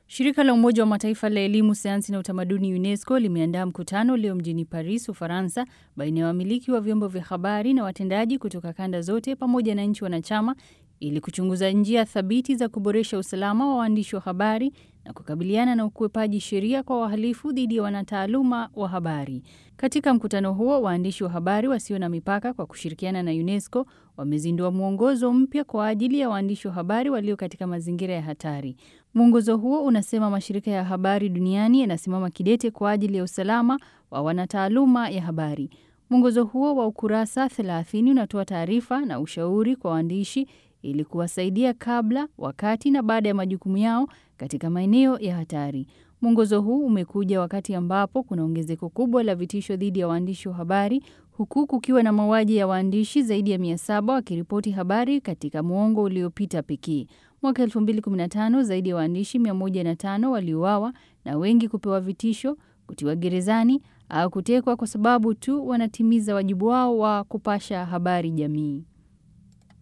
Shirika la Umoja wa Mataifa la Elimu, Sayansi na Utamaduni, UNESCO, limeandaa mkutano leo mjini Paris, Ufaransa, baina ya wamiliki wa vyombo vya habari na watendaji kutoka kanda zote pamoja na nchi wanachama ili kuchunguza njia thabiti za kuboresha usalama wa waandishi wa habari na kukabiliana na ukwepaji sheria kwa wahalifu dhidi ya wanataaluma wa habari. Katika mkutano huo, waandishi wa habari wasio na mipaka kwa kushirikiana na UNESCO wamezindua mwongozo mpya kwa ajili ya waandishi wa habari walio katika mazingira ya hatari. Mwongozo huo unasema mashirika ya habari duniani yanasimama kidete kwa ajili ya usalama wa wanataaluma ya habari. Mwongozo huo wa ukurasa 30 unatoa taarifa na ushauri kwa waandishi ili kuwasaidia kabla, wakati na baada ya majukumu yao katika maeneo ya hatari. Mwongozo huu umekuja wakati ambapo kuna ongezeko kubwa la vitisho dhidi ya waandishi wa habari huku kukiwa na mauaji ya waandishi zaidi ya mia saba wakiripoti habari katika muongo uliopita pekee. Mwaka 2015 zaidi ya waandishi 105 waliuawa na wengi kupewa vitisho, kutiwa gerezani au kutekwa kwa sababu tu wanatimiza wajibu wao wa kupasha habari jamii.